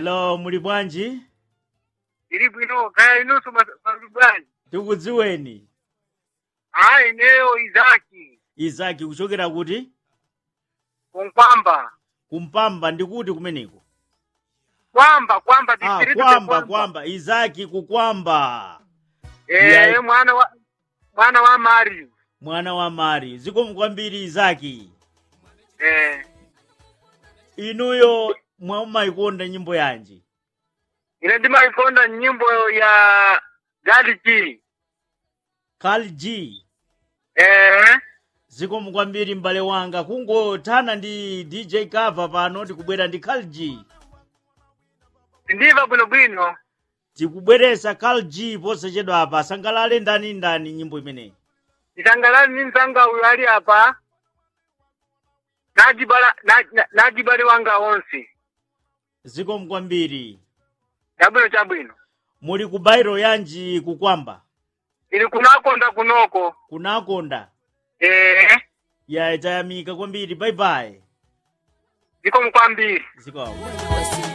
hello muli bwanji ili bwino kaya inusu masubani tikudziweni a ineyo izaki izaki kuchokera kuti kunkwamba kumpamba ndikuti kumeneko kwamba kwamba ah, district ya kwamba kwamba izaki kukwamba eh Yeah. mwana wa mwana wa Mario mwana wa mari zikomo kwambiri izaki eh inuyo mwamaikonda nyimbo yanji ine ndimaikonda nyimbo ya galiki Carl G eh zikomo kwambiri m'bale wanga kungothana ndi dj cover pano tikubwera ndi Carl G ndiva bwinobwino tikubweresa Carl G posachedwa apa sangalale ndani ndani nyimbo imeneyi isangalani ni mzanga uyu ali apa najibala na- na- najibale wanga onse zikomo kwambiri chabwino chabwino muli ku bairo yanji kukwamba ili kunakonda kunoko kunakonda eh ya tayamika kwambiri bye bye zikomo kwambiri zikomo